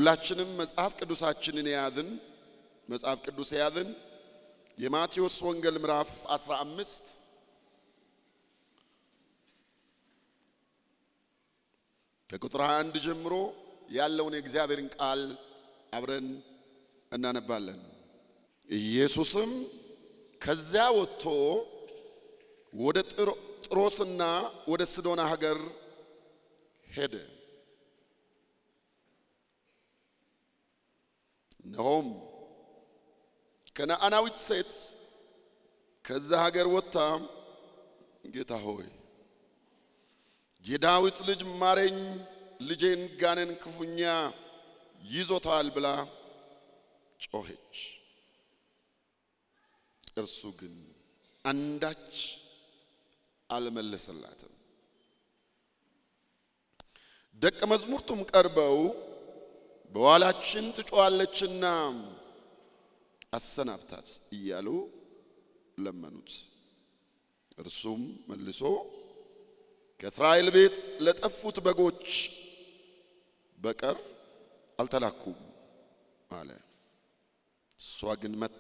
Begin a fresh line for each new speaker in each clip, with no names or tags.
ሁላችንም መጽሐፍ ቅዱሳችንን የያዝን መጽሐፍ ቅዱስ የያዝን የማቴዎስ ወንጌል ምዕራፍ 15 ከቁጥር 21 ጀምሮ ያለውን የእግዚአብሔርን ቃል አብረን እናነባለን። ኢየሱስም ከዚያ ወጥቶ ወደ ጥሮስና ወደ ሲዶና ሀገር ሄደ። እነሆም ከነዓናዊት ሴት ከዛ ሀገር ወጥታ ጌታ ሆይ የዳዊት ልጅ ማረኝ፣ ልጄን ጋኔን ክፉኛ ይዞታል ብላ ጮኸች። እርሱ ግን አንዳች አልመለሰላትም። ደቀ መዛሙርቱም ቀርበው በኋላችን ትጮኻለችና አሰናብታት እያሉ ለመኑት። እርሱም መልሶ ከእስራኤል ቤት ለጠፉት በጎች በቀር አልተላኩም አለ። እሷ ግን መታ።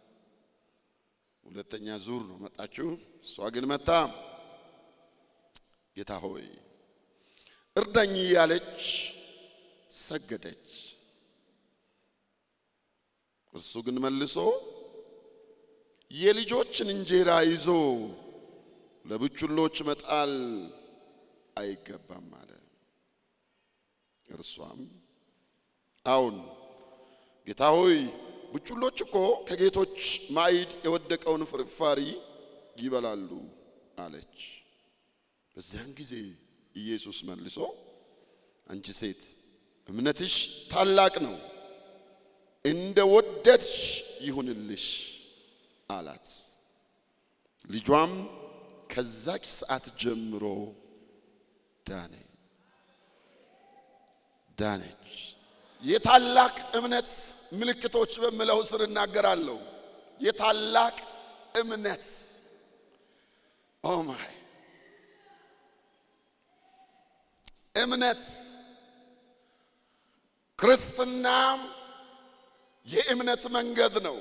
ሁለተኛ ዙር ነው መጣችሁ። እሷ ግን መታ፣ ጌታ ሆይ እርዳኝ እያለች ሰገደች። እርሱ ግን መልሶ የልጆችን እንጀራ ይዞ ለቡችሎች መጣል አይገባም አለ። እርሷም አዎን ጌታ ሆይ ቡችሎች እኮ ከጌቶች ማዕድ የወደቀውን ፍርፋሪ ይበላሉ አለች። በዚያን ጊዜ ኢየሱስ መልሶ አንቺ ሴት እምነትሽ ታላቅ ነው፣ እንደ ወደድሽ ይሁንልሽ አላት። ልጇም ከዛች ሰዓት ጀምሮ ዳነ ዳነች። የታላቅ እምነት ምልክቶች በምለው ስር እናገራለሁ። የታላቅ እምነት ኦ ማይ እምነት ክርስትና የእምነት መንገድ ነው።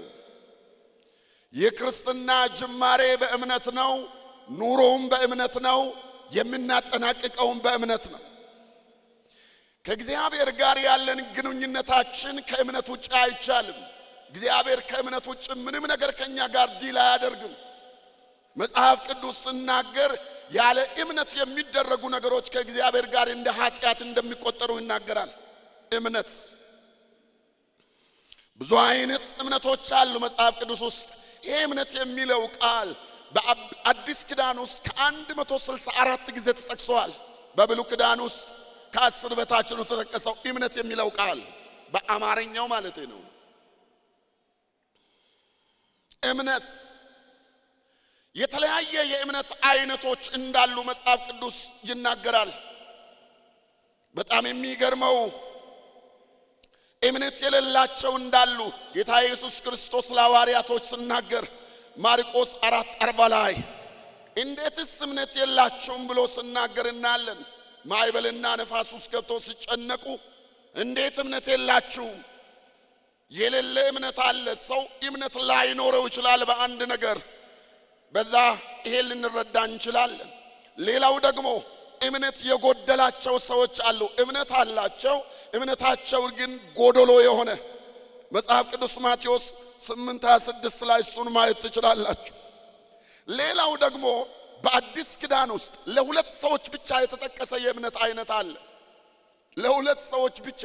የክርስትና ጅማሬ በእምነት ነው። ኑሮውም በእምነት ነው። የምናጠናቅቀውም በእምነት ነው። ከእግዚአብሔር ጋር ያለን ግንኙነታችን ከእምነት ውጭ አይቻልም። እግዚአብሔር ከእምነት ውጭ ምንም ነገር ከኛ ጋር ዲል አያደርግም። መጽሐፍ ቅዱስ ስናገር ያለ እምነት የሚደረጉ ነገሮች ከእግዚአብሔር ጋር እንደ ኃጢአት እንደሚቆጠሩ ይናገራል። እምነት ብዙ አይነት እምነቶች አሉ መጽሐፍ ቅዱስ ውስጥ። ይሄ እምነት የሚለው ቃል በአዲስ ኪዳን ውስጥ ከአንድ መቶ ስልሳ አራት ጊዜ ተጠቅሰዋል። በብሉይ ኪዳን ውስጥ ከአስር በታች ነው የተጠቀሰው እምነት የሚለው ቃል በአማርኛው ማለት ነው። እምነት የተለያየ የእምነት አይነቶች እንዳሉ መጽሐፍ ቅዱስ ይናገራል። በጣም የሚገርመው እምነት የሌላቸው እንዳሉ ጌታ ኢየሱስ ክርስቶስ ለሐዋርያቶች ሲናገር ማርቆስ አራት አርባ ላይ እንዴትስ እምነት የላቸውም ብሎ ሲናገር እናያለን። ማዕበልና ነፋስ ውስጥ ገብተው ሲጨነቁ እንዴት እምነት የላችሁም? የሌለ እምነት አለ። ሰው እምነት ላይኖረው ይችላል በአንድ ነገር በዛ ይሄ ልንረዳ እንችላለን። ሌላው ደግሞ እምነት የጎደላቸው ሰዎች አሉ። እምነት አላቸው፣ እምነታቸው ግን ጎደሎ የሆነ መጽሐፍ ቅዱስ ማቴዎስ 8 26 ላይ እሱን ማየት ትችላላችሁ። ሌላው ደግሞ በአዲስ ኪዳን ውስጥ ለሁለት ሰዎች ብቻ የተጠቀሰ የእምነት አይነት አለ። ለሁለት ሰዎች ብቻ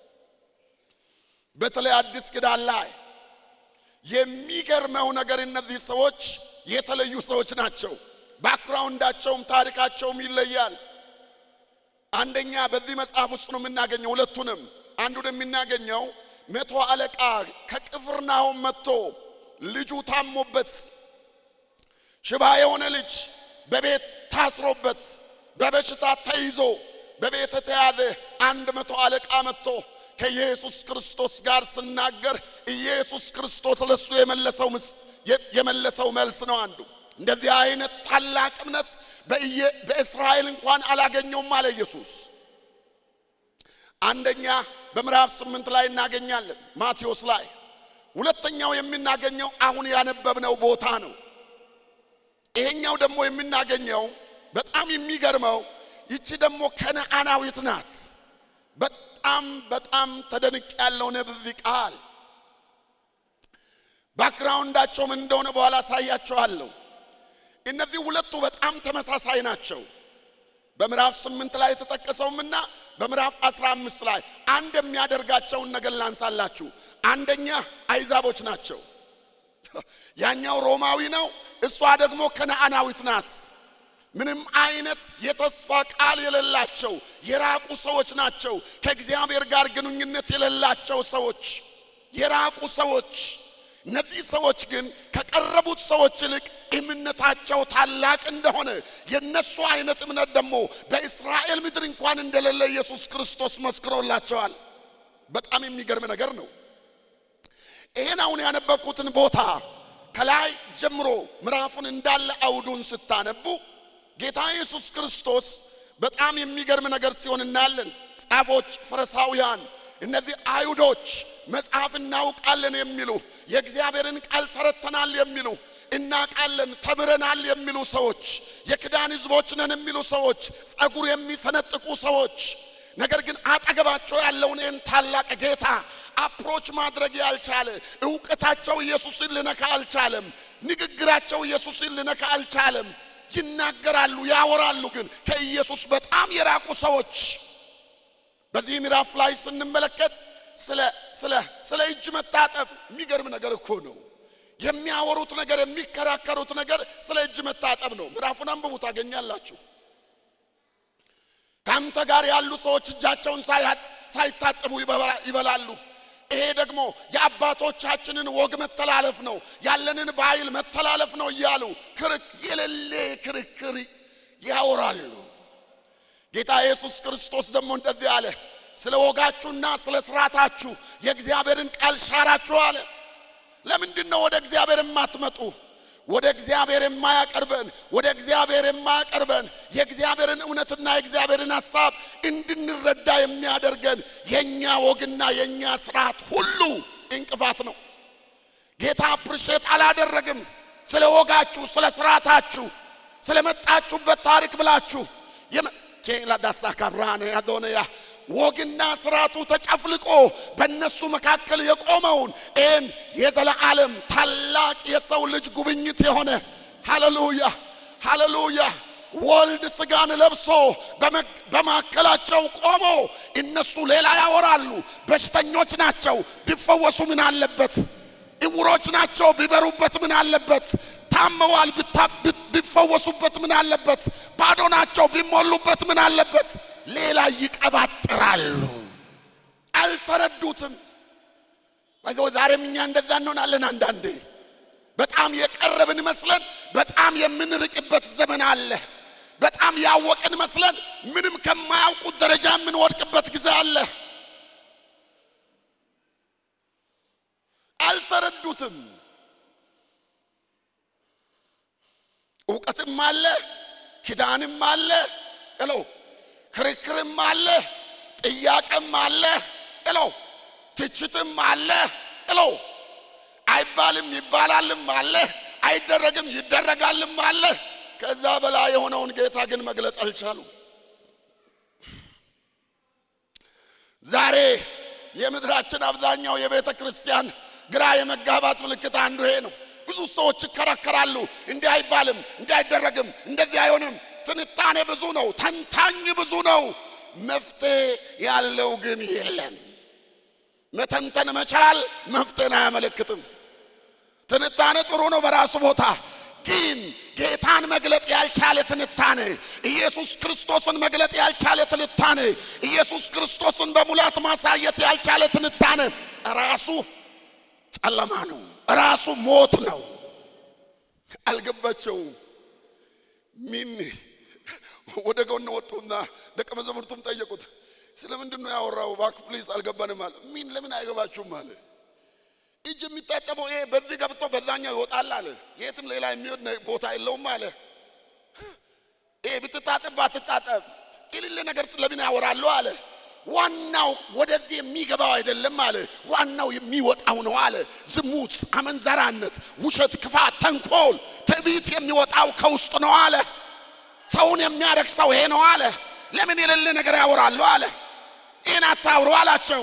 በተለይ አዲስ ኪዳን ላይ የሚገርመው ነገር እነዚህ ሰዎች የተለዩ ሰዎች ናቸው። ባክግራውንዳቸውም ታሪካቸውም ይለያል። አንደኛ በዚህ መጽሐፍ ውስጥ ነው የምናገኘው ሁለቱንም። አንዱን የምናገኘው መቶ አለቃ ከቅፍርናሆም መጥቶ ልጁ ታሞበት ሽባ የሆነ ልጅ በቤት ታስሮበት በበሽታ ተይዞ በቤት የተያዘ አንድ መቶ አለቃ መጥቶ ከኢየሱስ ክርስቶስ ጋር ስናገር ኢየሱስ ክርስቶስ ለሱ የመለሰው የመለሰው መልስ ነው አንዱ። እንደዚህ አይነት ታላቅ እምነት በእስራኤል እንኳን አላገኘውም አለ ኢየሱስ። አንደኛ በምዕራፍ ስምንት ላይ እናገኛለን ማቴዎስ ላይ። ሁለተኛው የምናገኘው አሁን ያነበብነው ቦታ ነው። ይሄኛው ደግሞ የምናገኘው በጣም የሚገርመው ይቺ ደግሞ ከነአናዊት ናት። በጣም በጣም ተደንቅ ያለው በዚህ ቃል ባክግራውንዳቸው ምን እንደሆነ በኋላ አሳያቸዋለሁ። እነዚህ ሁለቱ በጣም ተመሳሳይ ናቸው። በምዕራፍ ስምንት ላይ የተጠቀሰውምና በምዕራፍ አስራ አምስት ላይ አንድ የሚያደርጋቸውን ነገር ላንሳላችሁ። አንደኛ አይዛቦች ናቸው። ያኛው ሮማዊ ነው፣ እሷ ደግሞ ከነአናዊት ናት። ምንም አይነት የተስፋ ቃል የሌላቸው የራቁ ሰዎች ናቸው። ከእግዚአብሔር ጋር ግንኙነት የሌላቸው ሰዎች፣ የራቁ ሰዎች። እነዚህ ሰዎች ግን ከቀረቡት ሰዎች ይልቅ እምነታቸው ታላቅ እንደሆነ የነሱ አይነት እምነት ደግሞ በእስራኤል ምድር እንኳን እንደሌለ ኢየሱስ ክርስቶስ መስክሮላቸዋል። በጣም የሚገርም ነገር ነው። ይህን አሁን ያነበብኩትን ቦታ ከላይ ጀምሮ ምዕራፉን እንዳለ አውዱን ስታነቡ ጌታ ኢየሱስ ክርስቶስ በጣም የሚገርም ነገር ሲሆን እናያለን። ጻፎች፣ ፈሪሳውያን፣ እነዚህ አይሁዶች መጽሐፍ እናውቃለን የሚሉ የእግዚአብሔርን ቃል ተረተናል የሚሉ እናቃለን ተምረናል የሚሉ ሰዎች፣ የክዳን ሕዝቦች ነን የሚሉ ሰዎች፣ ጸጉር የሚሰነጥቁ ሰዎች ነገር ግን አጠገባቸው ያለውን ይህን ታላቅ ጌታ አፕሮች ማድረግ ያልቻለ እውቀታቸው ኢየሱስን ልነካ አልቻለም። ንግግራቸው ኢየሱስን ልነካ አልቻለም። ይናገራሉ፣ ያወራሉ፣ ግን ከኢየሱስ በጣም የራቁ ሰዎች። በዚህ ምዕራፍ ላይ ስንመለከት ስለ ስለ ስለ እጅ መታጠብ የሚገርም ነገር እኮ ነው። የሚያወሩት ነገር የሚከራከሩት ነገር ስለ እጅ መታጠብ ነው። ምዕራፉን አንብቡ ታገኛላችሁ። ከአንተ ጋር ያሉ ሰዎች እጃቸውን ሳይታጠቡ ይበላሉ። ይሄ ደግሞ የአባቶቻችንን ወግ መተላለፍ ነው፣ ያለንን ባህል መተላለፍ ነው እያሉ ክርክ የሌለ ክርክር ያወራሉ። ጌታ ኢየሱስ ክርስቶስ ደግሞ እንደዚህ አለ፣ ስለ ወጋችሁና ስለ ስርዓታችሁ የእግዚአብሔርን ቃል ሻራችሁ አለ። ለምንድን ነው ወደ እግዚአብሔር የማትመጡ? ወደ እግዚአብሔር የማያቀርበን ወደ እግዚአብሔር የማያቀርበን የእግዚአብሔርን እውነትና የእግዚአብሔርን ሐሳብ እንድንረዳ የሚያደርገን የኛ ወግና የኛ ስርዓት ሁሉ እንቅፋት ነው። ጌታ አፕሪሼት አላደረግም። ስለ ወጋችሁ፣ ስለ ስርዓታችሁ፣ ስለ መጣችሁበት ታሪክ ብላችሁ ኬላዳሳ ካብራነ አዶንያ ወግና ስርዓቱ ተጨፍልቆ በእነሱ መካከል የቆመውን ይህን የዘለዓለም ታላቅ የሰው ልጅ ጉብኝት የሆነ ሃሌሉያ ሃሌሉያ ወልድ ስጋን ለብሶ በማካከላቸው ቆሞ እነሱ ሌላ ያወራሉ። በሽተኞች ናቸው፣ ቢፈወሱ ምን አለበት? እውሮች ናቸው፣ ቢበሩበት ምን አለበት? ታመዋል፣ ቢፈወሱበት ምን አለበት? ባዶ ናቸው፣ ቢሞሉበት ምን አለበት? ሌላ ይቀባጥራሉ። አልተረዱትም። በዚያው ዛሬም እኛ እንደዛ እንሆናለን። አንዳንዴ በጣም የቀረብን መስለን በጣም የምንርቅበት ዘመን አለ። በጣም ያወቅን መስለን ምንም ከማያውቁት ደረጃ የምንወድቅበት ጊዜ አለ። አልተረዱትም። እውቀትም አለ፣ ኪዳንም አለ እለው ክርክርም አለ፣ ጥያቄም አለ እለው ትችትም አለ እለው አይባልም ይባላልም አለ፣ አይደረግም ይደረጋልም አለ። ከዛ በላይ የሆነውን ጌታ ግን መግለጥ አልቻሉም። ዛሬ የምድራችን አብዛኛው የቤተ ክርስቲያን ግራ የመጋባት ምልክት አንዱ ይሄ ነው። ብዙ ሰዎች ይከራከራሉ። እንዲህ አይባልም፣ እንዲህ አይደረግም፣ እንደዚህ አይሆንም። ትንታኔ ብዙ ነው፣ ተንታኝ ብዙ ነው። መፍትሄ ያለው ግን የለም። መተንተን መቻል መፍትሄን አያመለክትም። ትንታኔ ጥሩ ነው በራሱ ቦታ ግን ጌታን መግለጥ ያልቻለ ትንታኔ፣ ኢየሱስ ክርስቶስን መግለጥ ያልቻለ ትንታኔ፣ ኢየሱስ ክርስቶስን በሙላት ማሳየት ያልቻለ ትንታኔ ራሱ ጨለማ ነው፣ ራሱ ሞት ነው። አልገባቸውም። ሚን ወደ ጎን ወጡና ደቀ መዛሙርቱም ጠየቁት። ስለምንድን ነው ያወራው? እባክህ ፕሊዝ አልገባንም አለ። ሚን ለምን አይገባችሁም አለ። እጅ የሚታጠበው ይሄ በዚህ ገብቶ በዛኛው ይወጣል አለ። የትም ሌላ የሚወድ ቦታ የለውም አለ። ይሄ ብትታጠብ ባትታጠብ የሌለ ነገር ለምን ያወራሉ አለ። ዋናው ወደዚህ የሚገባው አይደለም አለ። ዋናው የሚወጣው ነው አለ። ዝሙት፣ አመንዘራነት፣ ውሸት፣ ክፋት፣ ተንኮል፣ ትዕቢት የሚወጣው ከውስጥ ነው አለ። ሰውን የሚያረክሰው ይሄ ነው አለ። ለምን የሌለ ነገር ያወራሉ አለ። ይህን አታውሩ አላቸው።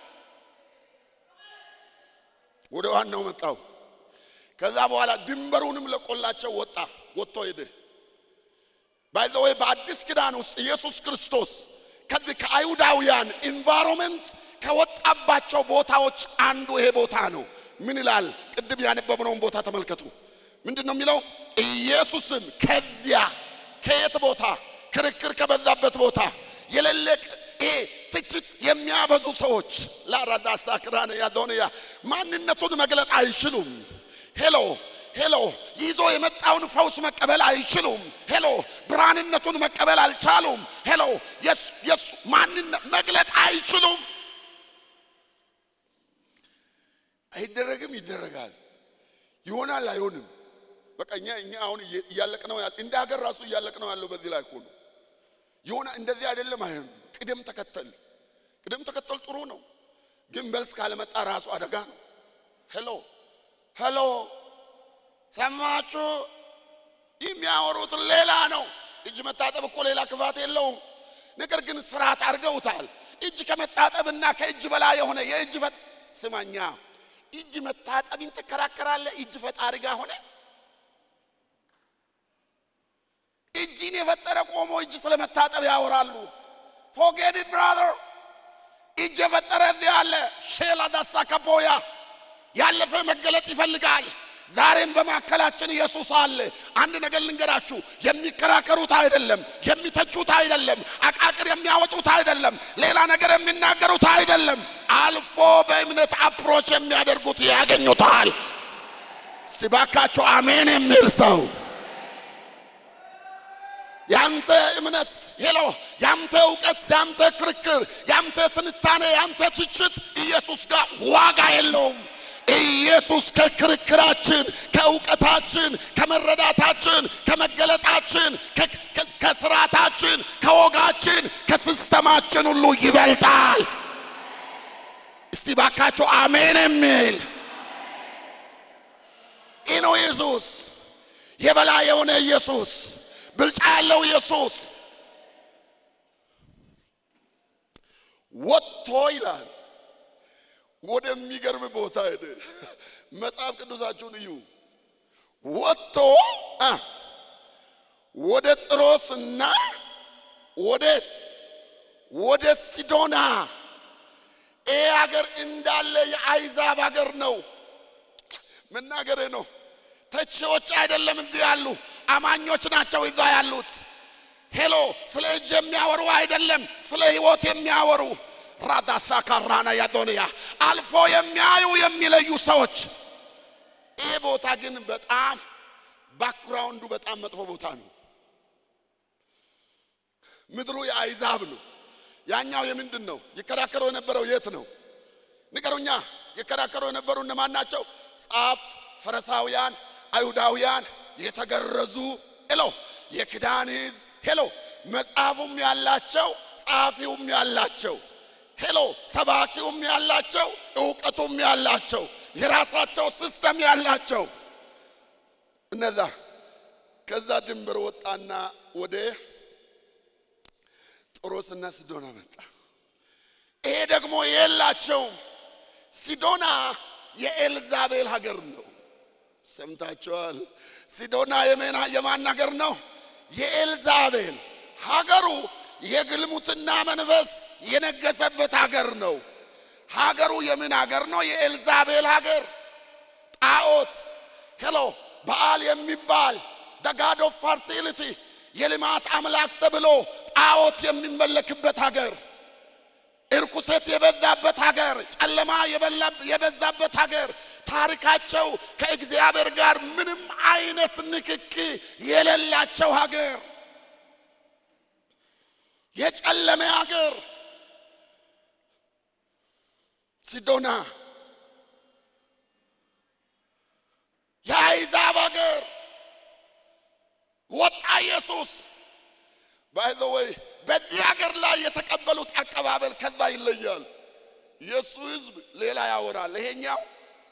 ወደ ዋናው መጣው። ከዛ በኋላ ድንበሩንም ለቆላቸው ወጣ ወጥቶ ሄደ። ባይዘወይ በአዲስ ኪዳን ውስጥ ኢየሱስ ክርስቶስ ከዚህ ከአይሁዳውያን ኢንቫይሮንመንት ከወጣባቸው ቦታዎች አንዱ ይሄ ቦታ ነው። ምን ይላል? ቅድም ያነበብነውን ቦታ ተመልከቱ። ምንድን ነው የሚለው? ኢየሱስም ከዚያ ከየት ቦታ? ክርክር ከበዛበት ቦታ የሌለ ይሄ ትችት የሚያበዙ ሰዎች ላራዳ ሳክራነ ያዶንያ ማንነቱን መግለጥ አይችሉም። ሄሎ ሄሎ ይዞ የመጣውን ፈውስ መቀበል አይችሉም። ሄሎ ብርሃንነቱን መቀበል አልቻሉም። ሄሎ የሱ ማንነት መግለጥ አይችሉም። አይደረግም፣ ይደረጋል፣ ይሆናል፣ አይሆንም። በቃ እኛ እኛ አሁን እያለቅ ነው ያለ እንደ ሀገር ራሱ እያለቅ ነው ያለው በዚህ ላይ እኮ ነው። ይሆና እንደዚህ አይደለም፣ አይሆንም። ቅደም ተከተል ቅደም ተከተል ጥሩ ነው፣ ግን መልስ ካለመጣ ራሱ አደጋ ነው። ሄሎ ሄሎ ሰማችሁ? የሚያወሩት ሌላ ነው። እጅ መታጠብ እኮ ሌላ ክፋት የለውም። ነገር ግን ስርዓት አድርገውታል። እጅ ከመታጠብና ከእጅ በላይ የሆነ የእጅ ፈጥ ስማኛ፣ እጅ መታጠብን ትከራከራለህ? እጅ ፈጣሪ ጋር ሆነ እጅን የፈጠረ ቆሞ እጅ ስለመታጠብ ያወራሉ። ፎጌድ ብራዘር፣ እጅ የፈጠረ እዚህ አለ። ሼላ ዳሳ ከቦያ ያለፈ መገለጥ ይፈልጋል። ዛሬም በማዕከላችን ኢየሱስ አለ። አንድ ነገር ልንገራችሁ፣ የሚከራከሩት አይደለም፣ የሚተቹት አይደለም፣ አቃቅር የሚያወጡት አይደለም፣ ሌላ ነገር የሚናገሩት አይደለም። አልፎ በእምነት አፕሮች የሚያደርጉት ያገኙታል። እስቲ ባካቸው አሜን የሚል ሰው ያንተ እምነት ሄሎ፣ ያንተ እውቀት፣ ያንተ ክርክር፣ ያንተ ትንታኔ፣ ያንተ ትችት ኢየሱስ ጋር ዋጋ የለውም። ኢየሱስ ከክርክራችን፣ ከእውቀታችን፣ ከመረዳታችን፣ ከመገለጣችን፣ ከስርዓታችን፣ ከወጋችን፣ ከሲስተማችን ሁሉ ይበልጣል። እስቲ ባካቸው አሜን የሚል ይህ ነው ኢየሱስ፣ የበላይ የሆነ ኢየሱስ፣ ብልጫ ያለው ኢየሱስ ወጥቶ ይላል ወደሚገርም ቦታ ሄደ። መጽሐፍ ቅዱሳችሁን እዩ። ወጥቶ ወደ ጥሮስና ወዴት ወደ ሲዶና። ይህ ሀገር እንዳለ የአይዛብ ሀገር ነው። መናገሬ ነው። ተቺዎች አይደለም እዚህ ያሉ አማኞች ናቸው እዛ ያሉት። ሄሎ ስለ እጅ የሚያወሩ አይደለም፣ ስለ ህይወት የሚያወሩ ራዳሳ ካራና ያዶንያ አልፎ የሚያዩ የሚለዩ ሰዎች። ይህ ቦታ ግን በጣም ባክግራውንዱ በጣም መጥፎ ቦታ ነው። ምድሩ የአይዛብ ነው። ያኛው የምንድን ነው? ይከራከረው የነበረው የት ነው? ንገሩኛ። ይከራከረው የነበሩ እነማን ናቸው? ጸሐፍት፣ ፈሪሳውያን፣ አይሁዳውያን፣ የተገረዙ ሄሎ የኪዳን ሕዝብ ሄሎ መጽሐፉም ያላቸው ጸሐፊውም ያላቸው ሄሎ ሰባኪውም ያላቸው እውቀቱም ያላቸው የራሳቸው ሲስተም ያላቸው እነዛ ከዛ ድንበር ወጣና ወደ ጢሮስና ሲዶና መጣ። ይሄ ደግሞ የላቸውም። ሲዶና የኤልዛቤል ሀገር ነው። ሰምታችኋል። ሲዶና የማን ሀገር ነው? የኤልዛቤል ሀገሩ የግልሙትና መንፈስ የነገሰበት ሀገር ነው። ሀገሩ የምን ሀገር ነው? የኤልዛቤል ሀገር። ጣዖት ሄሎ በዓል የሚባል ደጋድ ኦፍ ፈርቲሊቲ የልማት አምላክ ተብሎ ጣዖት የሚመለክበት ሀገር፣ እርኩሰት የበዛበት ሀገር፣ ጨለማ የበዛበት ሀገር፣ ታሪካቸው ከእግዚአብሔር ጋር ምንም አይነት ንክኪ የሌላቸው ሀገር፣ የጨለመ ሀገር ሲዶና የአይዛብ ሀገር ወጣ ኢየሱስ። ባይ ዘ ወይ በዚህ ሀገር ላይ የተቀበሉት አቀባበል ከዛ ይለያል። የእሱ ህዝብ ሌላ ያወራል። ይሄኛው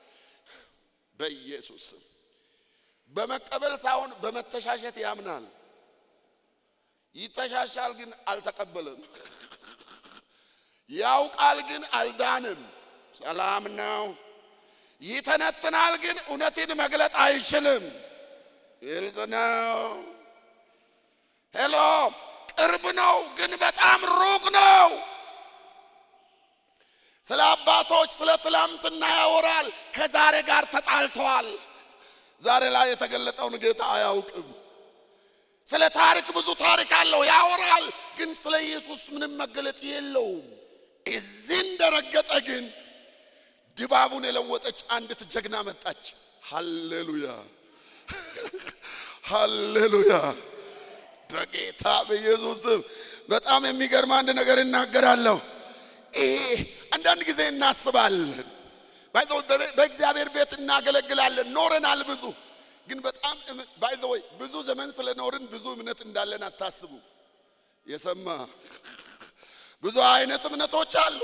በኢየሱስ ስም በመቀበል ሳይሆን በመተሻሸት ያምናል። ይተሻሻል ግን አልተቀበለም። ያውቃል ግን አልዳንም። ሰላም ነው። ይተነትናል ግን እውነትን መግለጥ አይችልም። ግልጽ ነው። ሄሎ ቅርብ ነው ግን በጣም ሩቅ ነው። ስለ አባቶች ስለ ትላንትና ያወራል፣ ከዛሬ ጋር ተጣልተዋል። ዛሬ ላይ የተገለጠውን ጌታ አያውቅም። ስለ ታሪክ ብዙ ታሪክ አለው ያወራል፣ ግን ስለ ኢየሱስ ምንም መገለጥ የለውም። እዚህ እንደረገጠ ግን ድባቡን የለወጠች አንዲት ጀግና መጣች። ሃሌሉያ ሃሌሉያ። በጌታ በኢየሱስም በጣም የሚገርም አንድ ነገር እናገራለሁ። ይሄ አንዳንድ ጊዜ እናስባለን፣ በእግዚአብሔር ቤት እናገለግላለን፣ ኖረናል ብዙ ግን በጣም ባይዘወይ ብዙ ዘመን ስለኖርን ብዙ እምነት እንዳለን አታስቡ። የሰማ ብዙ አይነት እምነቶች አሉ።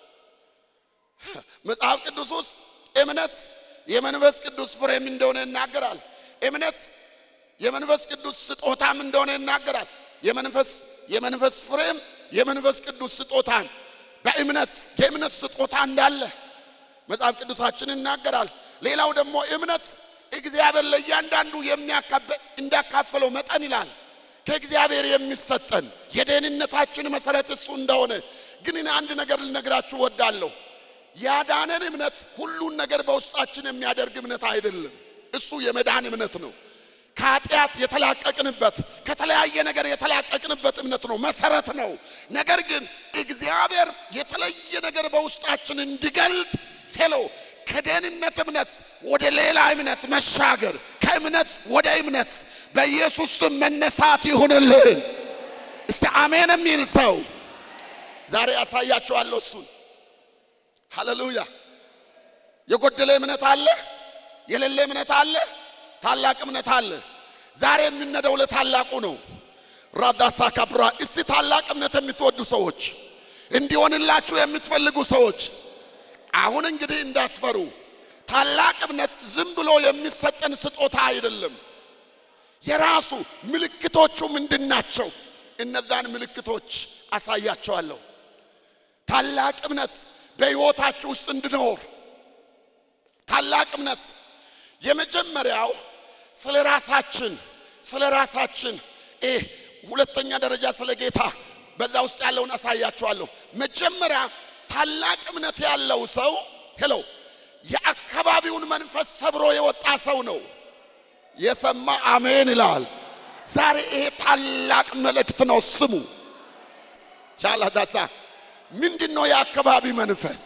መጽሐፍ ቅዱስ ውስጥ እምነት የመንፈስ ቅዱስ ፍሬም እንደሆነ ይናገራል። እምነት የመንፈስ ቅዱስ ስጦታም እንደሆነ ይናገራል። የመንፈስ የመንፈስ ፍሬም የመንፈስ ቅዱስ ስጦታም በእምነት የእምነት ስጦታ እንዳለ መጽሐፍ ቅዱሳችን ይናገራል። ሌላው ደግሞ እምነት እግዚአብሔር ለእያንዳንዱ እንዳካፈለው መጠን ይላል። ከእግዚአብሔር የሚሰጠን የደህንነታችን መሰረት እሱ እንደሆነ ግን እኔ አንድ ነገር ልነግራችሁ ወዳለሁ። ያዳነን እምነት ሁሉን ነገር በውስጣችን የሚያደርግ እምነት አይደለም። እሱ የመዳን እምነት ነው። ከኃጢአት የተላቀቅንበት ከተለያየ ነገር የተላቀቅንበት እምነት ነው፣ መሰረት ነው። ነገር ግን እግዚአብሔር የተለየ ነገር በውስጣችን እንዲገልጥ ሄሎ ከደህንነት እምነት ወደ ሌላ እምነት መሻገር፣ ከእምነት ወደ እምነት በኢየሱስ ስም መነሳት ይሁንልን። እስቲ አሜን የሚል ሰው ዛሬ ያሳያችኋለሁ። እሱን ሃሌሉያ። የጎደለ እምነት አለ፣ የሌለ እምነት አለ፣ ታላቅ እምነት አለ። ዛሬ የምንነደው ለታላቁ ነው። ራዳሳ ካብራ። እስቲ ታላቅ እምነት የምትወዱ ሰዎች፣ እንዲሆንላችሁ የምትፈልጉ ሰዎች አሁን እንግዲህ እንዳትፈሩ። ታላቅ እምነት ዝም ብሎ የሚሰጠን ስጦታ አይደለም። የራሱ ምልክቶቹ ምንድን ናቸው? እነዛን ምልክቶች አሳያቸዋለሁ። ታላቅ እምነት በሕይወታችሁ ውስጥ እንድኖር ታላቅ እምነት የመጀመሪያው ስለ ራሳችን ስለ ራሳችን ይህ ሁለተኛ ደረጃ ስለ ጌታ በዛ ውስጥ ያለውን አሳያቸዋለሁ። መጀመሪያ ታላቅ እምነት ያለው ሰው ሄሎ የአካባቢውን መንፈስ ሰብሮ የወጣ ሰው ነው። የሰማ አሜን ይላል። ዛሬ ይሄ ታላቅ መልእክት ነው። ስሙ ቻላዳሳ ምንድን ነው የአካባቢ መንፈስ?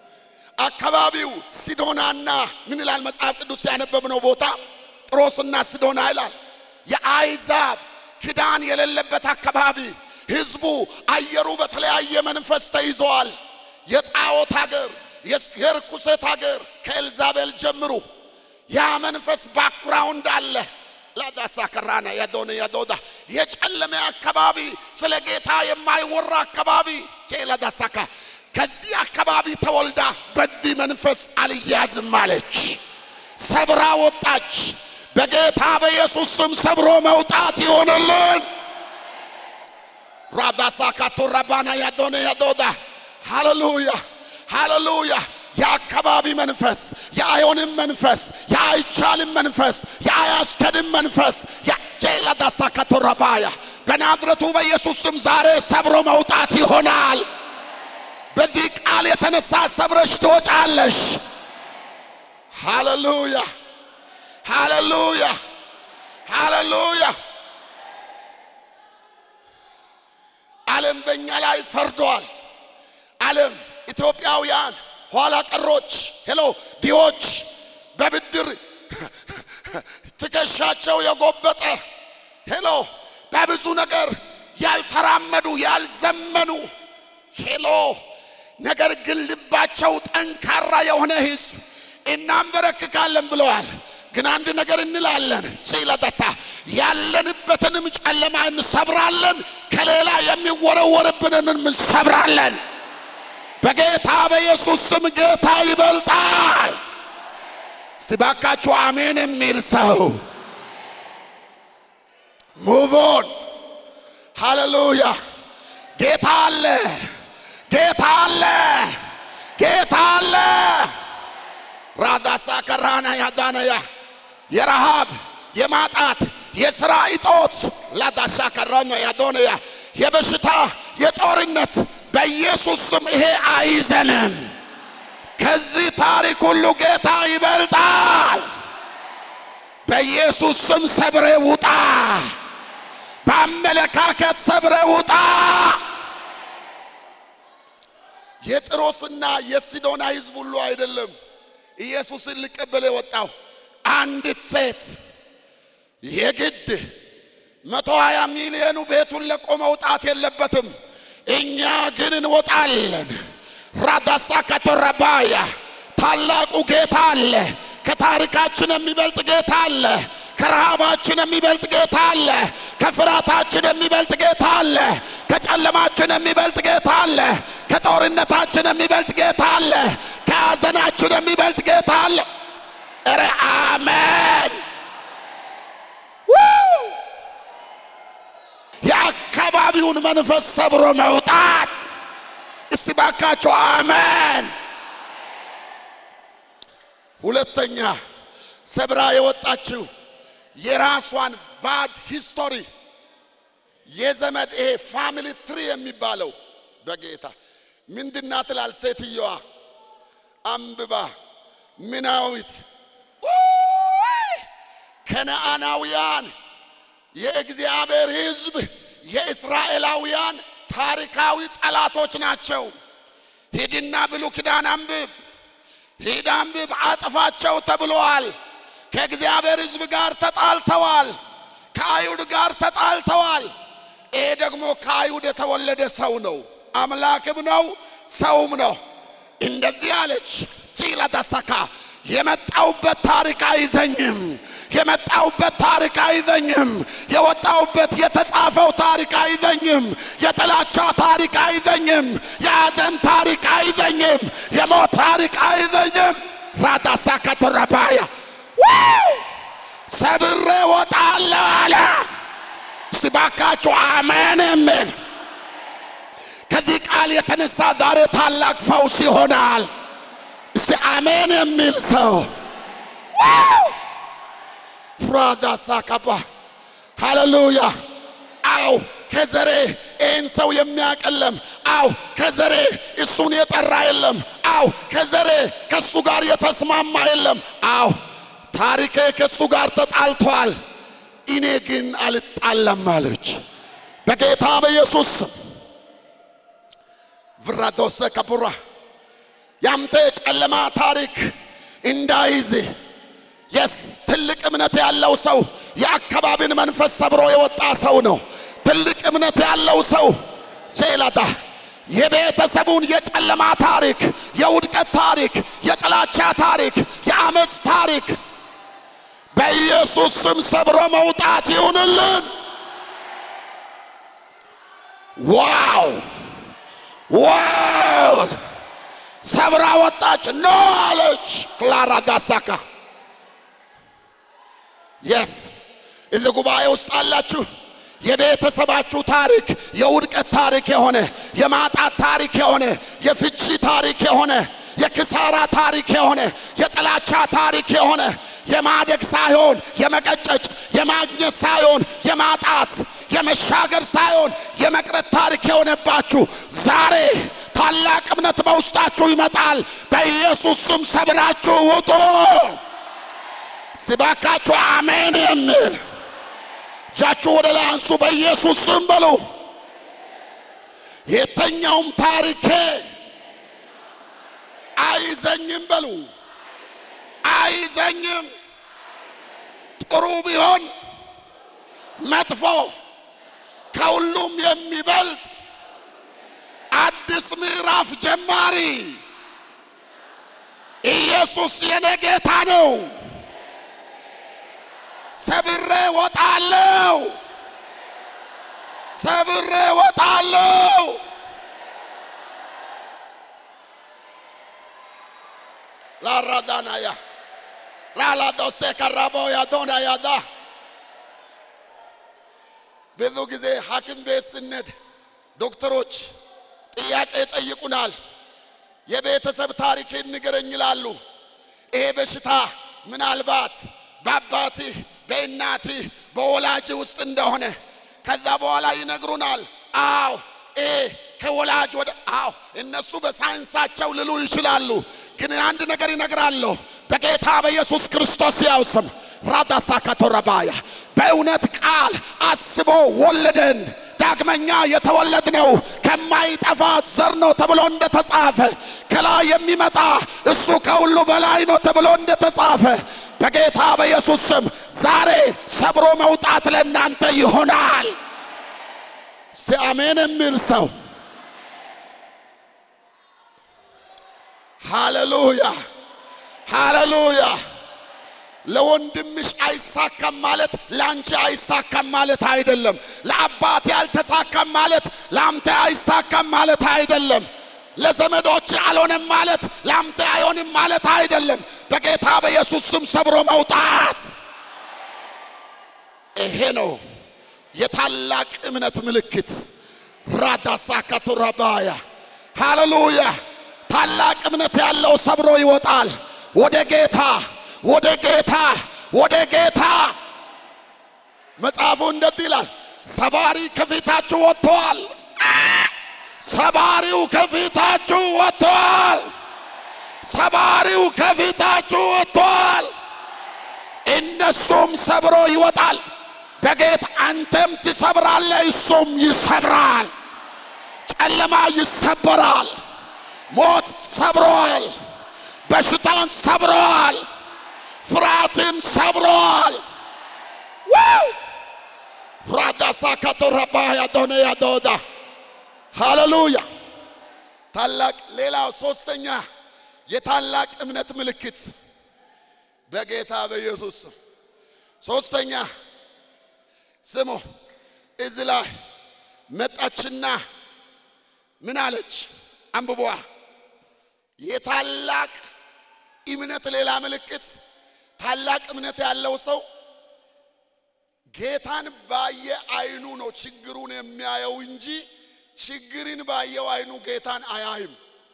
አካባቢው ሲዶናና ምን ይላል መጽሐፍ ቅዱስ ያነበብነው ቦታ ጥሮስና ሲዶና ይላል። የአይዛብ ክዳን የሌለበት አካባቢ ህዝቡ አየሩ በተለያየ መንፈስ ተይዘዋል። የጣዖት ሀገር፣ የርኩሰት ሀገር ከኤልዛቤል ጀምሩ ያ መንፈስ ባክግራውንድ አለ። ላዳሳ ከራና ያዶነ ያዶዳ የጨለመ አካባቢ ስለ ጌታ የማይወራ አካባቢ ላዳሳካ ከዚህ አካባቢ ተወልዳ በዚህ መንፈስ አልያዝም አለች። ሰብራ ወጣች። በጌታ በኢየሱስ ስም ሰብሮ መውጣት ይሆንልን። ራዳሳ ካቶራባና ያዶነ ያዶዳ ሃሌሉያ ሃሌሉያ። የአካባቢ መንፈስ፣ የአዮንም መንፈስ፣ የአይቻልም መንፈስ፣ የአያስከድም መንፈስ ጄላዳሳ ካቶራባያ በናዝረቱ በኢየሱስ ስም ዛሬ ሰብሮ መውጣት ይሆናል። በዚህ ቃል የተነሳ ሰብረሽ ትወጫለሽ። ሃሌሉያ ሃሌሉያ ሃሌሉያ። ዓለም በእኛ ላይ ፈርዷል። ዓለም ኢትዮጵያውያን ኋላ ቀሮች ሄሎ ዲዎች በብድር ትከሻቸው የጎበጠ ሄሎ በብዙ ነገር ያልተራመዱ ያልዘመኑ ሄሎ ነገር ግን ልባቸው ጠንካራ የሆነ ሕዝብ እናንበረክካለን ብለዋል። ግን አንድ ነገር እንላለን። ሺለተሳ ያለንበትንም ጨለማ እንሰብራለን፣ ከሌላ የሚወረወርብንን እንሰብራለን። በጌታ በኢየሱስ ስም ጌታ ይበልጣል። እስቲ ባካችሁ አሜን የሚል ሰው ሙቮን ሃሌሉያ። ጌታ አለ፣ ጌታ አለ፣ ጌታ አለ። ራዳሳ ከራና ያዳነያ የረሃብ የማጣት የሥራ እጦት ላዳሻ ከራኛ ያዶነያ የበሽታ የጦርነት በኢየሱስ ስም ይሄ አይዘንም። ከዚህ ታሪክ ሁሉ ጌታ ይበልጣል። በኢየሱስ ስም ሰብሬ ውጣ። በአመለካከት ሰብረ ውጣ። የጥሮስና የሲዶና ሕዝብ ሁሉ አይደለም ኢየሱስን ሊቀበል የወጣው አንዲት ሴት የግድ መቶ ሀያ ሚሊዮኑ ቤቱን ለቆ መውጣት የለበትም። እኛ ግን እንወጣለን። ራዳሳ ከቶረባያ ታላቁ ጌታ አለ። ከታሪካችን የሚበልጥ ጌታ አለ። ከረሃባችን የሚበልጥ ጌታ አለ። ከፍርሃታችን የሚበልጥ ጌታ አለ። ከጨለማችን የሚበልጥ ጌታ አለ። ከጦርነታችን የሚበልጥ ጌታ አለ። ከሐዘናችን የሚበልጥ ጌታ አለ። ኧረ አሜን! የአካባቢውን መንፈስ ሰብሮ መውጣት። እስቲ ባካቸው አሜን! ሁለተኛ ሰብራ የወጣችው የራሷን ባድ ሂስቶሪ የዘመድ ይሄ ፋሚሊ ትሪ የሚባለው በጌታ ምንድና ትላል ሴትየዋ አንብባ ምናዊት ከነአናውያን የእግዚአብሔር ሕዝብ የእስራኤላውያን ታሪካዊ ጠላቶች ናቸው። ሂድና ብሉይ ኪዳን አንብብ፣ ሂድ አንብብ፣ አጥፋቸው ተብለዋል። ከእግዚአብሔር ሕዝብ ጋር ተጣልተዋል። ከአይሁድ ጋር ተጣልተዋል። ይሄ ደግሞ ከአይሁድ የተወለደ ሰው ነው። አምላክም ነው ሰውም ነው። እንደዚህ አለች ቺላ ተሰካ የመጣውበት ታሪክ አይዘኝም። የመጣውበት ታሪክ አይዘኝም። የወጣውበት የተጻፈው ታሪክ አይዘኝም። የጥላቻ ታሪክ አይዘኝም። የሐዘን ታሪክ አይዘኝም። የሞት ታሪክ አይዘኝም። ራዳሳ ከተረባያ ሰብሬ ወጣለሁ አለ። እስቲ ባካችሁ አሜን የሚል ከዚህ ቃል የተነሳ ዛሬ ታላቅ ፈውስ ይሆናል። እስቲ አሜን የሚል ሰው ፍራዛ ሳካባ ሃሌሉያ። አው ከዘሬ ይህን ሰው የሚያቀለም አው ከዘሬ እሱን የጠራ የለም። አው ከዘሬ ከሱ ጋር የተስማማ የለም። አው ታሪኬ ከሱ ጋር ተጣልቷል፣ እኔ ግን አልጣለም አለች። በጌታ በኢየሱስ ስም ቭራዶሰ ከቡራ ያንተ የጨለማ ታሪክ እንዳይዝ የስ ትልቅ እምነት ያለው ሰው የአካባቢን መንፈስ ሰብሮ የወጣ ሰው ነው። ትልቅ እምነት ያለው ሰው ጄላዳ የቤተሰቡን የጨለማ ታሪክ፣ የውድቀት ታሪክ፣ የጥላቻ ታሪክ፣ የአመፅ ታሪክ በኢየሱስ ስም ሰብሮ መውጣት ይሁንልን። ዋው ዋው! ሰብራ ወጣች። ኖ አለች ክላራ ጋሳካ የስ እዚህ ጉባኤ ውስጥ አላችሁ። የቤተሰባችሁ ታሪክ የውድቀት ታሪክ የሆነ የማጣት ታሪክ የሆነ የፍቺ ታሪክ የሆነ የክሳራ ታሪክ የሆነ የጥላቻ ታሪክ የሆነ የማደግ ሳይሆን የመቀጨጭ የማግኘት ሳይሆን የማጣት የመሻገር ሳይሆን የመቅረት ታሪክ የሆነባችሁ ዛሬ ታላቅ እምነት በውስጣችሁ ይመጣል። በኢየሱስ ስም ሰብራችሁ ውጡ። እስቲ ባካችሁ አሜን የሚል እጃችሁ ወደ ላይ አንሱ። በኢየሱስ ስም በሉ። የተኛውም ታሪኬ አይዘኝም በሉ። አይዘኝም። ጥሩ ቢሆን መጥፎ ከሁሉም የሚበልጥ አዲስ ምዕራፍ ጀማሪ ኢየሱስ የኔ ጌታ ነው። ሰብሬ ወጣለው፣ ሰብሬ ወጣለው። ላራዳናያ ራላዶሴ ከራቦ ያዶና ያዳ ብዙ ጊዜ ሐኪም ቤት ስንሄድ ዶክተሮች ጥያቄ ይጠይቁናል። የቤተሰብ ታሪክን ንገረኝ ይላሉ። ይሄ በሽታ ምናልባት በአባትህ በእናትህ በወላጅ ውስጥ እንደሆነ ከዛ በኋላ ይነግሩናል። አዎ ይሄ ከወላጅ ወደ አዎ እነሱ በሳይንሳቸው ልሉ ይችላሉ። ግን አንድ ነገር ይነግራለሁ። በጌታ በኢየሱስ ክርስቶስ ያው ስም ራዳሳ ካቶረባያ በእውነት ቃል አስቦ ወለደን። ዳግመኛ የተወለድነው ከማይጠፋ ዘር ነው ተብሎ እንደተጻፈ ከላይ የሚመጣ እሱ ከሁሉ በላይ ነው ተብሎ እንደተጻፈ በጌታ በኢየሱስ ስም ዛሬ ሰብሮ መውጣት ለእናንተ ይሆናል። እስቲ አሜን የሚል ሰው ሃሌሉያ ሃሌሉያ። ለወንድምሽ አይሳካም ማለት ለአንቺ አይሳካም ማለት አይደለም። ለአባት ያልተሳካም ማለት ለአንተ አይሳካም ማለት አይደለም። ለዘመዶች አልሆነም ማለት ለአንተ አይሆንም ማለት አይደለም። በጌታ በኢየሱስ ስም ሰብሮ መውጣት ይሄ ነው የታላቅ እምነት ምልክት። ራዳሳ ካቱራባያ ሃሌሉያ። ታላቅ እምነት ያለው ሰብሮ ይወጣል ወደ ጌታ ወደ ጌታ ወደ ጌታ። መጽሐፉ እንደዚህ ይላል፣ ሰባሪ ከፊታችሁ ወጥተዋል። ሰባሪው ከፊታችሁ ወጥተዋል። ሰባሪው ከፊታችሁ ወጥተዋል። እነሱም ሰብሮ ይወጣል። በጌታ አንተም ትሰብራለህ፣ እሱም ይሰብራል። ጨለማ ይሰበራል። ሞት ሰብረዋል። በሽታን ሰብረዋል። ፍርሃትን ሰብረዋል። ዋው ራዳሳ ካቶረባ ያዶነ ያዶዳ ሃሌሉያ። ታላቅ ሌላው ሶስተኛ የታላቅ እምነት ምልክት በጌታ በኢየሱስ ስም ሶስተኛ ስሙ እዚህ ላይ መጣችና ምን አለች? አንብቧ የታላቅ እምነት ሌላ ምልክት ታላቅ እምነት ያለው ሰው ጌታን ባየ አይኑ ነው ችግሩን የሚያየው እንጂ ችግርን ባየው አይኑ ጌታን አያይም።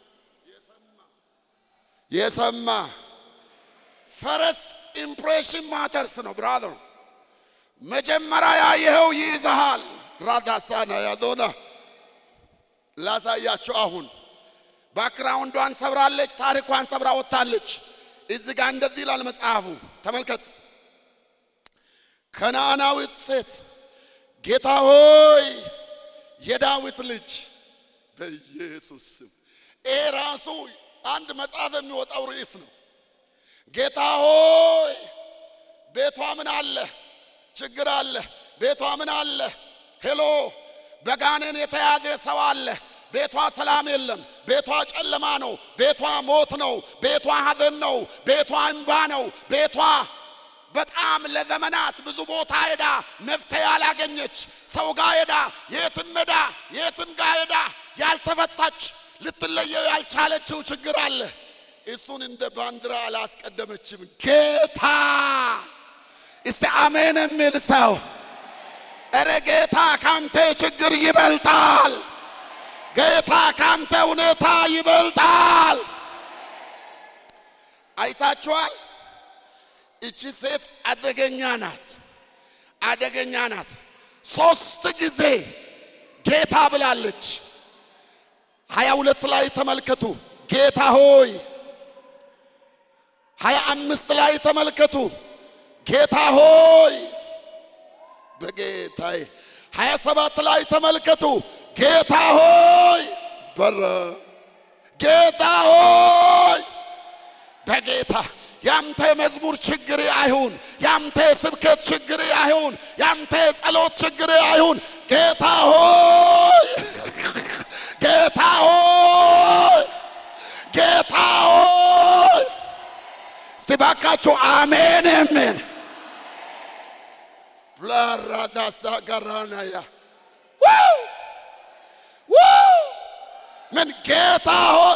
የሰማ ፈረስት ኢምፕሬሽን ማተርስ ነው ብራዘር። መጀመሪያ ያየኸው ይይዝሃል። ራዳሳና ያዞና ላሳያቸው አሁን ባክግራውንዷን ሰብራለች፣ ታሪኳን ሰብራ ወጥታለች። እዚህ ጋር እንደዚህ ይላል መጽሐፉ፣ ተመልከት። ከነዓናዊት ሴት ጌታ ሆይ የዳዊት ልጅ በኢየሱስ ስም። ይሄ ራሱ አንድ መጽሐፍ የሚወጣው ርዕስ ነው። ጌታ ሆይ ቤቷ ምን አለ? ችግር አለ። ቤቷ ምን አለ? ሄሎ በጋኔን የተያዘ ሰው አለ። ቤቷ ሰላም የለም። ቤቷ ጨለማ ነው። ቤቷ ሞት ነው። ቤቷ ሐዘን ነው። ቤቷ እንባ ነው። ቤቷ በጣም ለዘመናት ብዙ ቦታ ሄዳ መፍትሄ ያላገኘች ሰው ጋር ሄዳ የትም ሄዳ የትም ጋር ሄዳ ያልተፈታች ልትለየው ያልቻለችው ችግር አለ። እሱን እንደ ባንዲራ አላስቀደመችም። ጌታ እስቲ አሜን የሚል ሰው እረ ጌታ ካንተ ችግር ይበልጣል። ጌታ ካንተ ሁኔታ ይበልጣል። አይታችኋል። እቺ ሴት አደገኛ ናት፣ አደገኛ ናት። ሶስት ጊዜ ጌታ ብላለች። ሀያ ሁለት ላይ ተመልከቱ። ጌታ ሆይ ሀያ አምስት ላይ ተመልከቱ። ጌታ ሆይ በጌታዬ ሀያ ሰባት ላይ ተመልከቱ። ጌታ ሆይ በረ ጌታ ሆይ በጌታ ያንተ መዝሙር ችግር አይሁን፣ ያንተ ስብከት ችግር አይሁን፣ ያንተ ጸሎት ችግር አይሁን። ጌታ ሆይ ጌታ ሆይ ጌታ ሆይ እስቲ ባካችሁ አሜን የሚል ፕላራዳሳ ጋራናያ ዋው! ዋው! ምን ጌታ ሆይ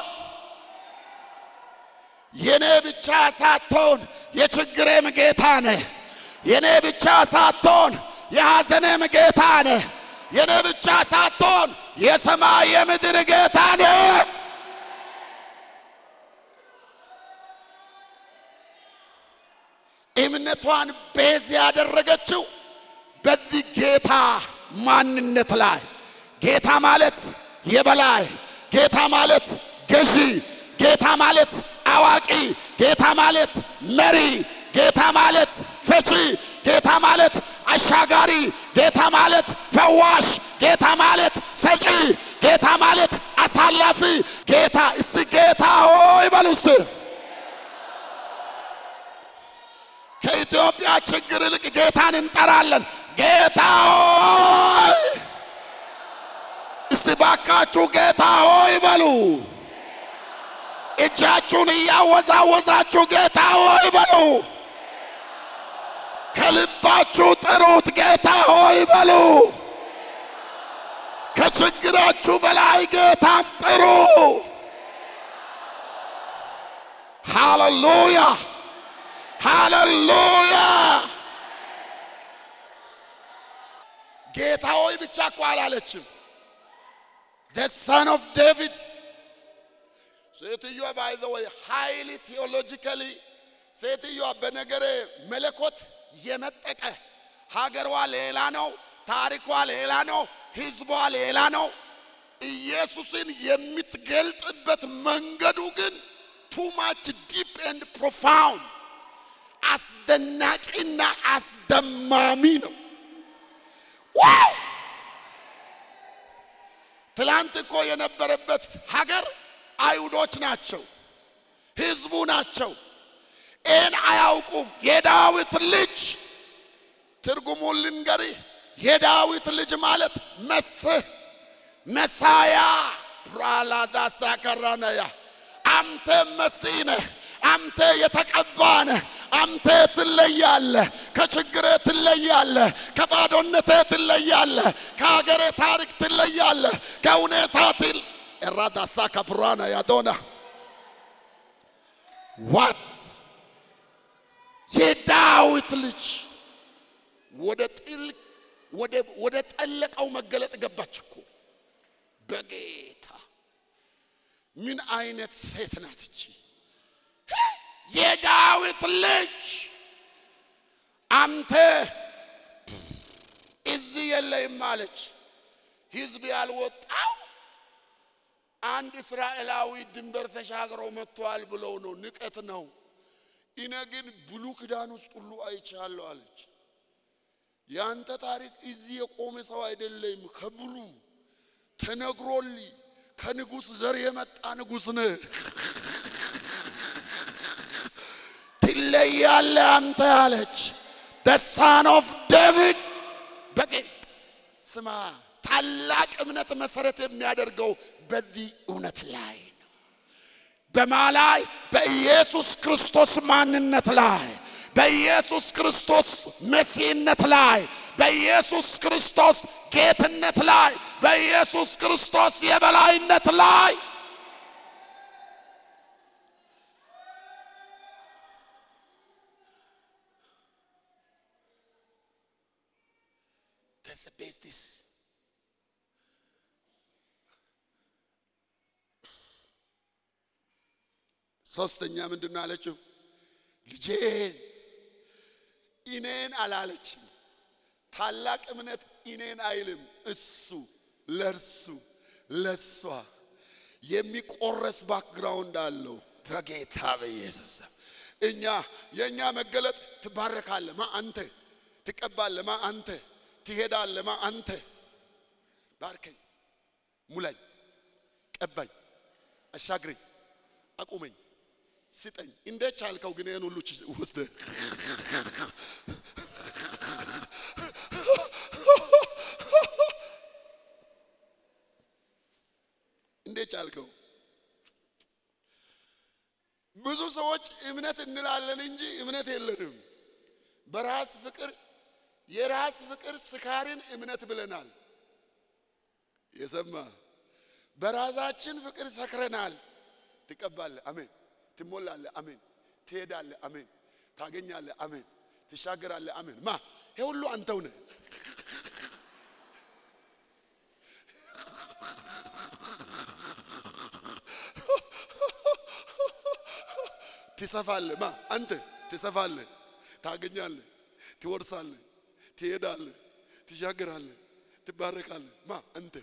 የኔ ብቻ ሳትሆን የችግሬም ጌታ ነህ። የኔ ብቻ ሳትሆን የሐዘኔም ጌታ ነህ። የኔ ብቻ ሳትሆን የሰማይ የምድር ጌታ ነህ። እምነቷን ቤዝ ያደረገችው በዚህ ጌታ ማንነት ላይ ጌታ ማለት የበላይ ጌታ ማለት ገዢ ጌታ ማለት አዋቂ ጌታ ማለት መሪ ጌታ ማለት ፈቺ ጌታ ማለት አሻጋሪ ጌታ ማለት ፈዋሽ ጌታ ማለት ሰጪ ጌታ ማለት አሳላፊ ጌታ እስቲ ጌታ ሆይ በሉ እስቲ ከኢትዮጵያ ችግር ይልቅ ጌታን እንጠራለን። ጌታ ሆይ እስቲ ባካችሁ ጌታ ሆይ በሉ። እጃችሁን እያወዛወዛችሁ ጌታ ሆይ በሉ። ከልባችሁ ጥሩት። ጌታ ሆይ በሉ። ከችግራችሁ በላይ ጌታን ጥሩ። ሃሌሉያ ሃሌሉያ። ጌታ ሆይ ብቻ እኮ አላለችም። the son of David ሴትዮዋ ባይ ዘ ወይ ሃይሊ ቴዎሎጂካሊ ሴትዮዋ በነገረ መለኮት የመጠቀ ሀገሯ ሌላ ነው፣ ታሪኳ ሌላ ነው፣ ህዝቧ ሌላ ነው። ኢየሱስን የምትገልጥበት መንገዱ ግን ቱ ማች ዲፕ ኤንድ ፕሮፋውንድ አስደናቂና አስደማሚ ነው። ዋው! ትላንት እኮ የነበረበት ሀገር አይሁዶች ናቸው፣ ህዝቡ ናቸው። ይህን አያውቁም። የዳዊት ልጅ ትርጉሙን ልንገርህ። የዳዊት ልጅ ማለት መስህ መሳያ ፕራላዳሳ ከራነያ አንተ መሲህ ነህ። አንተ የተቀባ ነህ። አንተ ትለያለህ። ከችግሬ ትለያለህ። ከባዶነቴ ትለያለህ። ከሀገሬ ታሪክ ትለያለህ። ከሁኔታ ትል ኤራዳሳ ከብራና ያዶና ዋት የዳዊት ልጅ ወደ ጥልቅ ወደ ጠለቀው መገለጥ ገባች እኮ በጌታ ምን አይነት ሴት ናት እቺ? የዳዊት ልጅ አንተ እዚህ የለህም አለች። ህዝብ ያልወጣው አንድ እስራኤላዊ ድንበር ተሻግሮ መጥቷል ብለው ነው፣ ንቀት ነው። እኔ ግን ብሉይ ኪዳን ውስጥ ሁሉ አይቻለሁ አለች። ያንተ ታሪክ እዚህ የቆመ ሰው አይደለም። ከብሉ ተነግሮልኝ ከንጉሥ ዘር የመጣ ንጉሥ ነህ። ትለያለህ አንተ አለች። the son of David በጌ ስማ፣ ታላቅ እምነት መሰረት የሚያደርገው በዚህ እውነት ላይ ነው። በማ ላይ? በኢየሱስ ክርስቶስ ማንነት ላይ፣ በኢየሱስ ክርስቶስ መሲህነት ላይ፣ በኢየሱስ ክርስቶስ ጌትነት ላይ፣ በኢየሱስ ክርስቶስ የበላይነት ላይ That's the business. ሶስተኛ ምንድን ነው አለችው? ልጄን እኔን አላለችም። ታላቅ እምነት እኔን አይልም። እሱ ለእርሱ ለሷ የሚቆረስ ባክግራውንድ አለው። በጌታ በኢየሱስ ስም እኛ የእኛ መገለጥ ትባረካለህ ማ አንተ ትቀባለህ ማ አንተ ትሄዳለህ ማ አንተ ባርከኝ፣ ሙላኝ፣ ቀባኝ፣ አሻግረኝ፣ አቁመኝ፣ ስጠኝ። እንዴት ቻልከው ግን ይህን ሁሉ ወስደህ እንዴት ቻልከው? ብዙ ሰዎች እምነት እንላለን እንጂ እምነት የለንም። በራስ ፍቅር የራስ ፍቅር ስካርን እምነት ብለናል። የሰማ በራሳችን ፍቅር ሰክረናል። ትቀባለህ፣ አሜን። ትሞላለህ፣ አሜን። ትሄዳለህ፣ አሜን። ታገኛለህ፣ አሜን። ትሻገራለህ፣ አሜን። ማ ይሄ ሁሉ አንተው ነህ። ትሰፋለህ፣ ማ አንተ ትሰፋለህ፣ ታገኛለህ፣ ትወርሳለህ፣ ትሄዳለህ፣ ትሻገራለህ፣ ትባረካለህ። ማ አንተ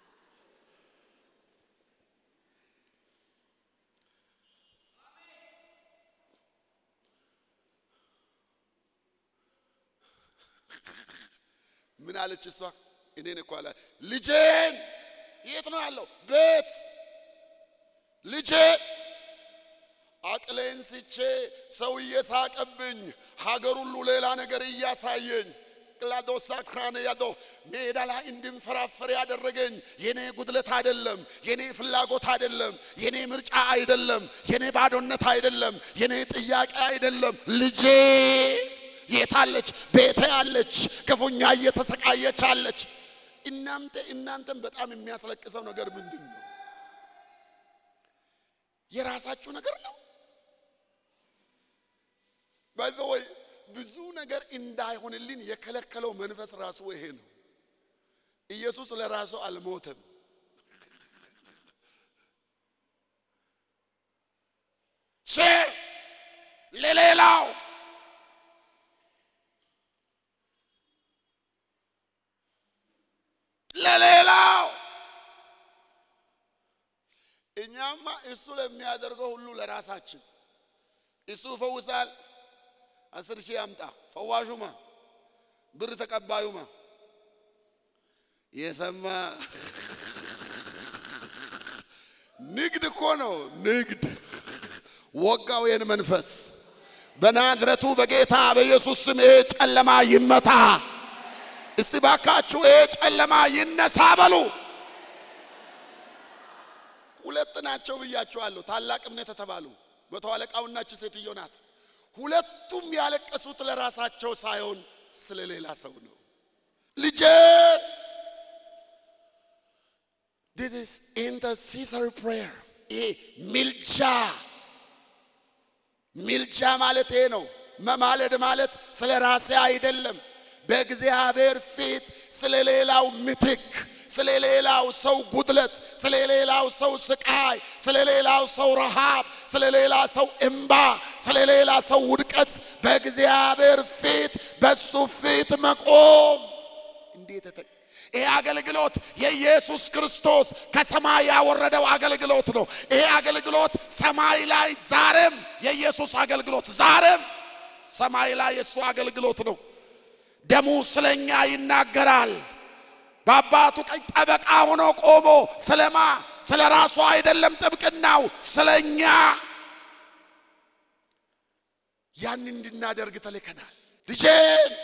ምን አለች እሷ? እኔን እኮ አላ ልጄን የት ነው ያለው? ቤት ልጄን አቅሌን ስቼ ሰው እየሳቀብኝ ሀገር ሁሉ ሌላ ነገር እያሳየኝ ቅላዶሳ ክራነ ያዶ ሜዳ ላይ እንድንፈራፈር ያደረገኝ የኔ ጉድለት አይደለም፣ የኔ ፍላጎት አይደለም፣ የኔ ምርጫ አይደለም፣ የኔ ባዶነት አይደለም፣ የኔ ጥያቄ አይደለም። ልጄ የታለች? ቤቴ አለች፣ ክፉኛ እየተሰቃየች አለች። እናንተ እናንተን በጣም የሚያስለቅሰው ነገር ምንድን ነው? የራሳችሁ ነገር ነው። ባይ ዘ ወይ ብዙ ነገር እንዳይሆንልን የከለከለው መንፈስ ራሱ ይሄ ነው። ኢየሱስ ለራሱ አልሞተም። ሼር ለሌላው ለሌላው እኛማ እሱ ለሚያደርገው ሁሉ ለራሳችን እሱ ፈውሳል። አስር ሺህ ያምጣ ፈዋሹማ፣ ብር ተቀባዩማ የሰማ ንግድ እኮ ነው ንግድ። ወጋው ይህን መንፈስ በናዝረቱ በጌታ በኢየሱስ ስም ይሄ ጨለማ ይመታ። እስቲ ባካችሁ ይሄ ጨለማ ይነሳ በሉ። ሁለት ናቸው ብያችኋለሁ። ታላቅ እምነት የተባሉ መቶ አለቃውና እቺ ሴትዮ ናት። ሁለቱም ያለቀሱት ለራሳቸው ሳይሆን ስለ ሌላ ሰው ነው። ልጄን this is intercessory prayer ይሄ ሚልጃ ሚልጃ ማለት ይሄ ነው። መማለድ ማለት ስለ ራሴ አይደለም። በእግዚአብሔር ፊት ስለ ሌላው ምትክ፣ ስለ ሌላው ሰው ጉድለት፣ ስለ ሌላው ሰው ስቃይ፣ ስለ ሌላው ሰው ረሃብ፣ ስለ ሌላ ሰው እምባ፣ ስለ ሌላ ሰው ውድቀት በእግዚአብሔር ፊት በሱ ፊት መቆም እንዴት ይሄ አገልግሎት የኢየሱስ ክርስቶስ ከሰማይ ያወረደው አገልግሎት ነው። ይሄ አገልግሎት ሰማይ ላይ ዛሬም የኢየሱስ አገልግሎት ዛሬም ሰማይ ላይ የእሱ አገልግሎት ነው። ደሙ ስለኛ ይናገራል። በአባቱ ቀኝ ጠበቃ ሆኖ ቆሞ ስለማ ስለ ራሱ አይደለም ጥብቅናው ስለኛ ያን እንድናደርግ ተልከናል። ልጄን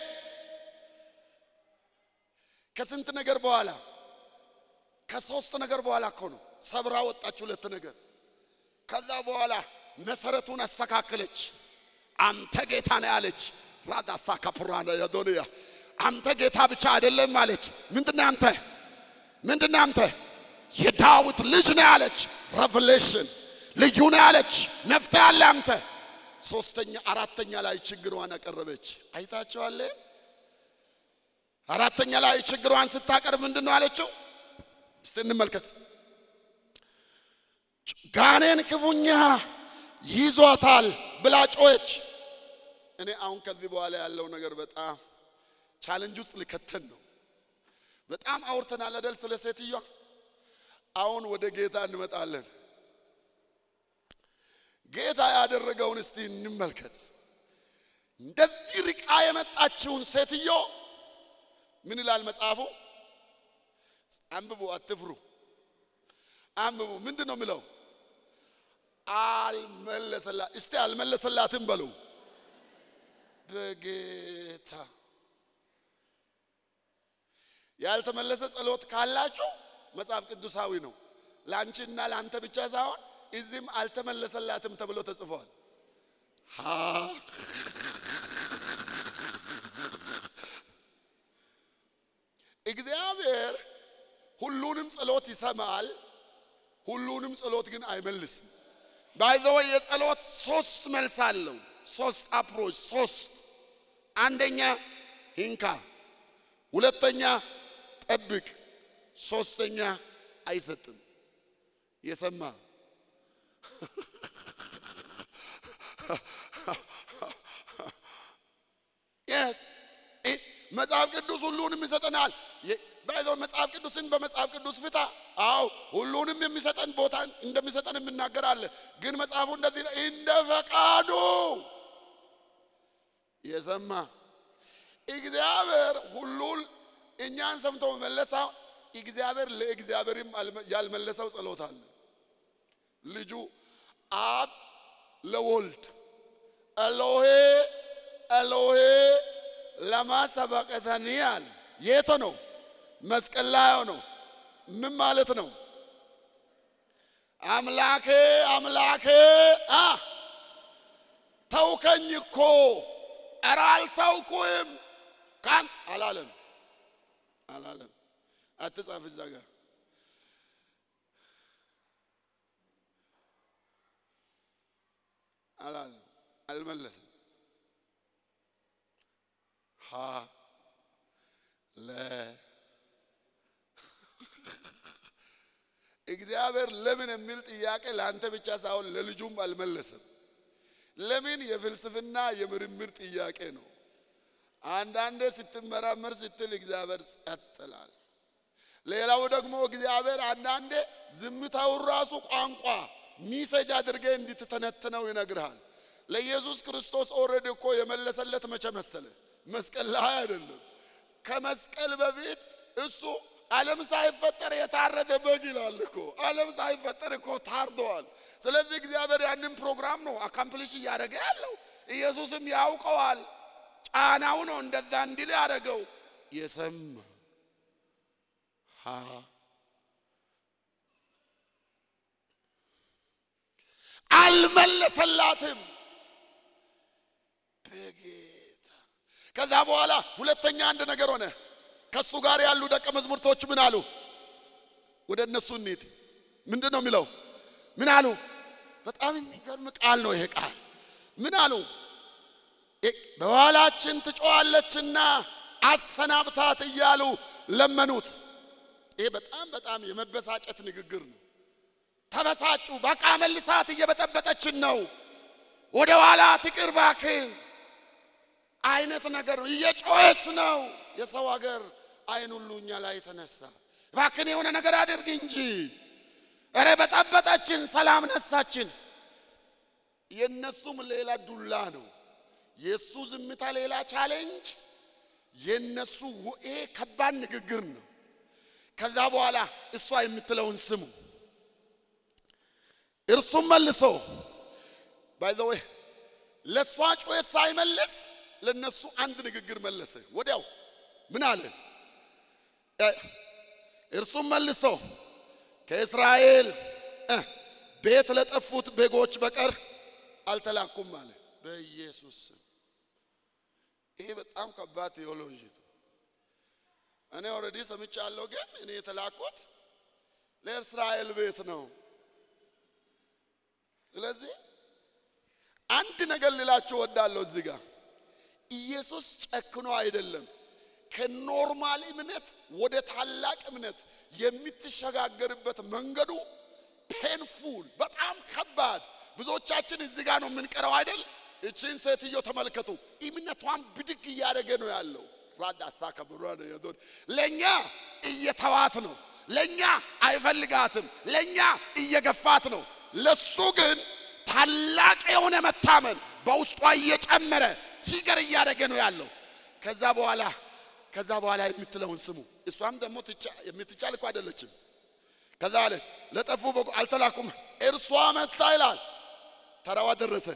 ከስንት ነገር በኋላ ከሶስት ነገር በኋላ እኮ ነው ሰብራ ወጣች። ሁለት ነገር ከዛ በኋላ መሰረቱን አስተካከለች። አንተ ጌታ ነህ አለች። ራዳሳ ካፕራና ያዶንያ አንተ ጌታ ብቻ አይደለም አለች። ምንድነው አንተ ምንድነው አንተ የዳዊት ልጅ ነህ አለች። ሬቨሌሽን ልዩ ነህ አለች። መፍትሄ አለ አንተ። ሶስተኛ አራተኛ ላይ ችግሯን አቀረበች። አይታችኋል። አራተኛ ላይ ችግሯን ስታቀርብ ምንድን ነው አለችው? እስቲ እንመልከት። ጋኔን ክፉኛ ይዟታል ብላ ጮኸች። እኔ አሁን ከዚህ በኋላ ያለው ነገር በጣም ቻለንጅ ውስጥ ልከተን ነው። በጣም አውርተናል አይደል? ስለ ሴትዮዋ። አሁን ወደ ጌታ እንመጣለን። ጌታ ያደረገውን እስቲ እንመልከት። እንደዚህ ርቃ የመጣችውን ሴትዮ ምን ይላል መጽሐፉ? አንብቡ፣ አትፍሩ፣ አንብቡ። ምንድን ነው የሚለው? አልመለሰላ እስቲ አልመለሰላትም በሉ በጌታ ያልተመለሰ ጸሎት ካላችሁ መጽሐፍ ቅዱሳዊ ነው። ለአንቺና ለአንተ ብቻ ሳይሆን እዚህም አልተመለሰላትም ተብሎ ተጽፏል። እግዚአብሔር ሁሉንም ጸሎት ይሰማል፣ ሁሉንም ጸሎት ግን አይመልስም። ባይዘወይ የጸሎት ሶስት መልስ አለው። ሶስት አፕሮች ሶስት አንደኛ ሂንካ፣ ሁለተኛ ጠብቅ፣ ሶስተኛ አይሰጥም። የሰማ የስ መጽሐፍ ቅዱስ ሁሉንም ይሰጠናል። ባይዘው መጽሐፍ ቅዱስን በመጽሐፍ ቅዱስ ፍታ። አዎ ሁሉንም የሚሰጠን ቦታ እንደሚሰጠን የምናገራለን። ግን መጽሐፉ እንደዚህ ነው፣ እንደ ፈቃዱ የሰማ እግዚአብሔር ሁሉን እኛን ሰምቶ መመለሳው እግዚአብሔር ለእግዚአብሔርም ያልመለሰው ጸሎት አለ። ልጁ አብ ለወልድ ኤሎሄ ኤሎሄ ለማ ሰበቅተኒ አለ። የት ነው? መስቀል ላይ ነው። ምን ማለት ነው? አምላኬ አምላኬ አ ተውከኝ እኮ ኧረ አልተውኩህም ካን አላለም አላለም። አትጻፍ እዛ ጋር አላለም፣ አልመለሰም። ሀ ለ እግዚአብሔር ለምን የሚል ጥያቄ ለአንተ ብቻ ሳይሆን ለልጁም አልመለሰም። ለምን የፍልስፍና የምርምር ጥያቄ ነው። አንዳንዴ ስትመራመር ስትል እግዚአብሔር ጸጥ ይላል። ሌላው ደግሞ እግዚአብሔር አንዳንዴ ዝምታውን ራሱ ቋንቋ ሚሰጅ አድርገ እንድትተነትነው ይነግርሃል። ለኢየሱስ ክርስቶስ ኦልሬዲ እኮ የመለሰለት መቼ መሰለ? መስቀል ላይ አይደለም። ከመስቀል በፊት እሱ ዓለም ሳይፈጠር የታረደ በግ ይላል እኮ። ዓለም ሳይፈጠር እኮ ታርደዋል። ስለዚህ እግዚአብሔር ያንን ፕሮግራም ነው አካምፕሊሽ እያደረገ ያለው። ኢየሱስም ያውቀዋል። ጫናው ነው እንደዛ እንዲል ያደረገው። የሰማ አልመለሰላትም በጌታ ከዛ በኋላ ሁለተኛ አንድ ነገር ሆነ። ከሱ ጋር ያሉ ደቀ መዛሙርቶች ምን አሉ? ወደ እነሱ እንሂድ። ምንድን ነው የሚለው? ምን አሉ? በጣም የሚገርም ቃል ነው ይሄ ቃል። ምን አሉ? በኋላችን ትጮዋለችና አሰናብታት እያሉ ለመኑት። ይሄ በጣም በጣም የመበሳጨት ንግግር ነው። ተበሳጩ። በቃ መልሳት፣ እየበጠበጠችን ነው፣ ወደ ኋላ ትቅር እባክህ አይነት ነገር ነው። እየጮኸች ነው። የሰው ሀገር አይን ሁሉ እኛ ላይ ተነሳ። እባክን የሆነ ነገር አድርግ እንጂ እረ በጠበጠችን፣ ሰላም ነሳችን። የነሱም ሌላ ዱላ ነው። የሱ ዝምታ ሌላ ቻሌንጅ፣ የነሱ ይሄ ከባድ ንግግር ነው። ከዛ በኋላ እሷ የምትለውን ስሙ። እርሱም መልሶ ባይ ዘ ወይ ለእሷ ጩኸት ሳይመልስ ለነሱ አንድ ንግግር መለሰ። ወዲያው ምን አለ? እርሱም መልሶ ከእስራኤል ቤት ለጠፉት በጎች በቀር አልተላኩም አለ። በኢየሱስ ስም። ይሄ በጣም ከባድ ቴዎሎጂ ነው። እኔ ኦልሬዲ ሰምቻለሁ፣ ግን እኔ የተላኩት ለእስራኤል ቤት ነው። ስለዚህ አንድ ነገር ልላችሁ ወዳለሁ እዚህ ጋር ኢየሱስ ጨክኖ አይደለም። ከኖርማል እምነት ወደ ታላቅ እምነት የምትሸጋገርበት መንገዱ ፔንፉል፣ በጣም ከባድ። ብዙዎቻችን እዚህ ጋር ነው የምንቀረው አይደል? እችን ሴትዮ ተመልከቱ። እምነቷን ብድግ እያደረገ ነው ያለው። ራዳሳ ከብሯ ነው የዞን ለእኛ እየተዋት ነው። ለእኛ አይፈልጋትም። ለእኛ እየገፋት ነው። ለሱ ግን ታላቅ የሆነ መታመን በውስጧ እየጨመረ ቲገር እያደረገ ነው ያለው። ከዛ በኋላ ከዛ በኋላ የምትለውን ስሙ። እሷም ደግሞ የምትቻል እኮ አይደለችም። ከዛ አለች ለጠፉ በጎ አልተላኩም፣ እርሷ መታ ይላል። ተራዋ ደረሰ።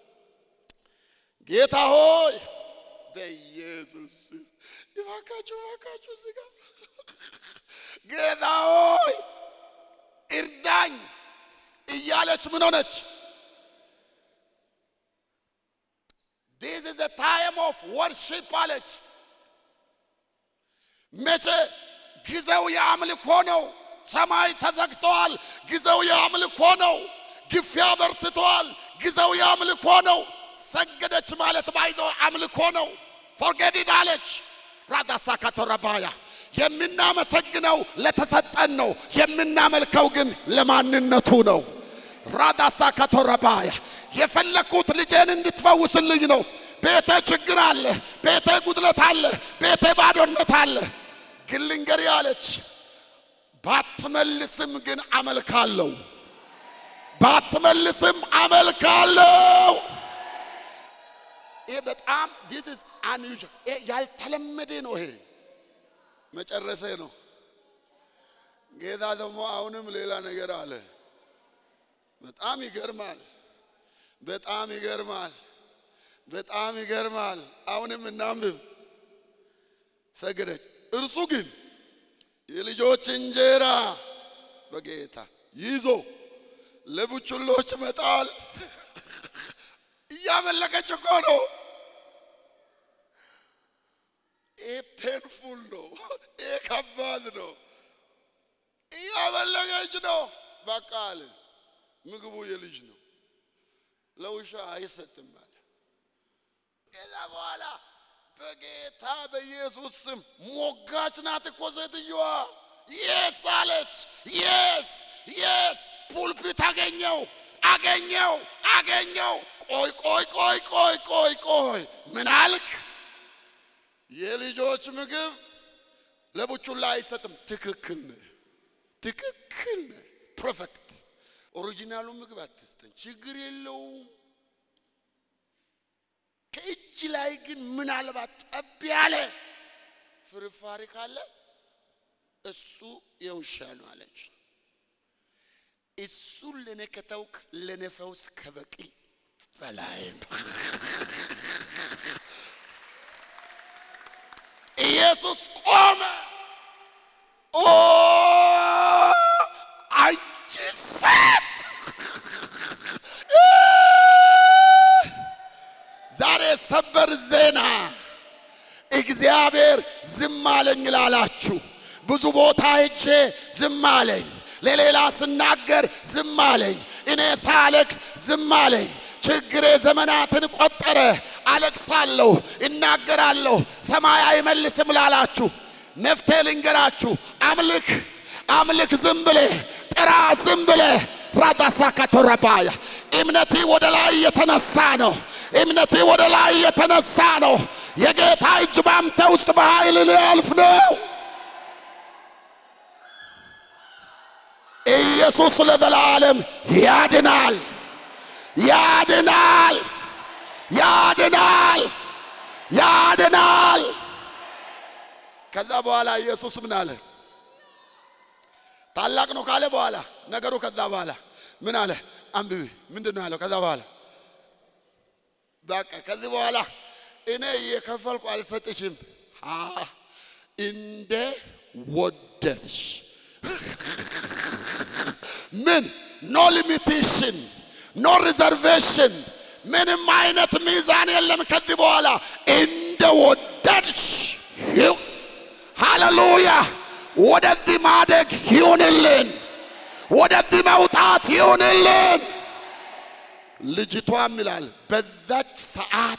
ጌታ ሆይ በኢየሱስ ይባካችሁ፣ ይባካችሁ እዚህ ጋር ጌታ ሆይ እርዳኝ እያለች ምን ሆነች? ዲስ ኢዝ ታይም ኦፍ ወርሺፕ አለች። መቼ ጊዜው የአምልኮ ነው። ሰማይ ተዘግተዋል። ጊዜው የአምልኮ ነው። ግፊያ በርትተዋል። ጊዜው የአምልኮ ነው። ሰገደች ማለት ባይዘው አምልኮ ነው። ፎርጌዲድ አለች። ራዳሳ ካቶረባያ የምናመሰግነው ለተሰጠን ነው። የምናመልከው ግን ለማንነቱ ነው። ራዳሳ ካቶረባያ የፈለግኩት ልጄን እንድትፈውስልኝ ነው። ቤቴ ችግር አለ፣ ቤቴ ጉድለት አለ፣ ቤቴ ባዶነት አለ። ግን ልንገሪ አለች፣ ባትመልስም ግን አመልካለሁ፣ ባትመልስም አመልካለሁ። ይሄ በጣም ዲስ ኢዝ አንዩዥዋል ይሄ ያልተለመደ ነው። ይሄ መጨረሴ ነው። ጌታ ደግሞ አሁንም ሌላ ነገር አለ። በጣም ይገርማል። በጣም ይገርማል። በጣም ይገርማል። አሁንም እናንብብ። ሰገደች። እርሱ ግን የልጆች እንጀራ በጌታ ይዞ ለቡችሎች መጣል እያመለከች እኮ ነው። ይህ ፔንፉል ነው። ይህ ከባድ ነው። እያመለከች ነው። በቃ አለ ምግቡ የልጅ ነው፣ ለውሻ አይሰጥም አለ። ከዛ በኋላ በጌታ በኢየሱስ ስም ሞጋች ናት እኮ ሴትዮዋ። የስ አለች። የስ የስ ፑልፒት አገኘው አገኘው አገኘው። ቆይ ቆይ ቆይ ቆይ ቆይ ቆይ ምን አልክ? የልጆች ምግብ ለቡቹላ አይሰጥም። ትክክል ነህ፣ ትክክል ነህ። ፐርፌክት። ኦሪጂናሉ ምግብ አትስተን፣ ችግር የለውም። ከእጅ ላይ ግን ምናልባት ጠብ ያለ ፍርፋሪ ካለ እሱ የውሻ ነው አለች። እሱን ለእኔ ከተውክ ለእኔ ፈውስ ከበቂ በላይ ነው። ኢየሱስ ቆመ። ኦ አንቺ ሴት ዛሬ ሰበር ዜና እግዚአብሔር ዝም አለኝ ላላችሁ ብዙ ቦታ ሄጄ ዝም አለኝ፣ ለሌላ ስናገር ዝም አለኝ፣ እኔ ሳለቅስ ዝም አለኝ። ችግሬ ዘመናትን ቆጠረ። አለቅሳለሁ፣ እናገራለሁ፣ ሰማይ አይመልስም ላላችሁ መፍትሄ ልንገራችሁ። አምልክ አምልክ፣ ዝም ብለህ ጥራ፣ ዝም ብለህ ራዳሳ ካቶረባያ እምነቴ ወደ ላይ የተነሳ ነው። እምነቴ ወደ ላይ የተነሳ ነው። የጌታ እጅ ባንተ ውስጥ በኃይል ሊያልፍ ነው። ኢየሱስ ለዘላለም ያድናል፣ ያድናል፣ ያድናል፣ ያድናል። ከዛ በኋላ ኢየሱስ ምን አለ? ታላቅ ነው ካለ በኋላ ነገሩ ከዛ በኋላ ምን አለ? አንብቢ። ምንድን ነው ያለው? ከዛ በኋላ በቃ ከዚህ በኋላ እኔ እየከፈልኩ አልሰጥሽም፣ እንደ ወደድሽ ምን ኖ ሊሚቴሽን ኖ ሪዘርቬሽን ምንም አይነት ሚዛን የለም። ከዚህ በኋላ እንደ ወደድሽ ሃሌሉያ። ወደዚህ ማደግ ይሁንልን፣ ወደዚህ መውጣት ይሁንልን። ልጅቷም ይላል በዛች ሰዓት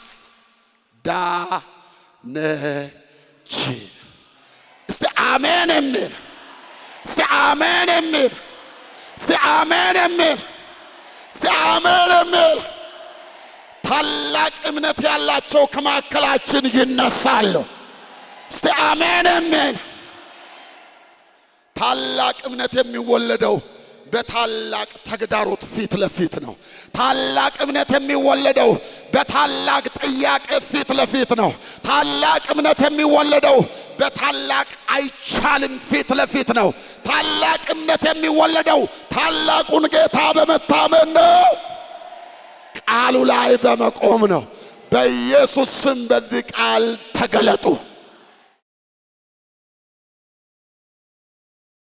ዳነች። እስቲ አሜን የሚል እስቲ አሜን የሚል እስቲ አሜን የሚል እስቲ አሜን የሚል ታላቅ እምነት ያላቸው ከማዕከላችን ይነሳሉ። እስቲ አሜን የሚል ታላቅ እምነት የሚወለደው በታላቅ ተግዳሮት ፊት ለፊት ነው። ታላቅ እምነት የሚወለደው በታላቅ ጥያቄ ፊት ለፊት ነው። ታላቅ እምነት የሚወለደው በታላቅ አይቻልም ፊት ለፊት ነው። ታላቅ እምነት የሚወለደው ታላቁን ጌታ በመታመን ነው። ቃሉ ላይ በመቆም ነው። በኢየሱስ ስም በዚህ ቃል ተገለጡ።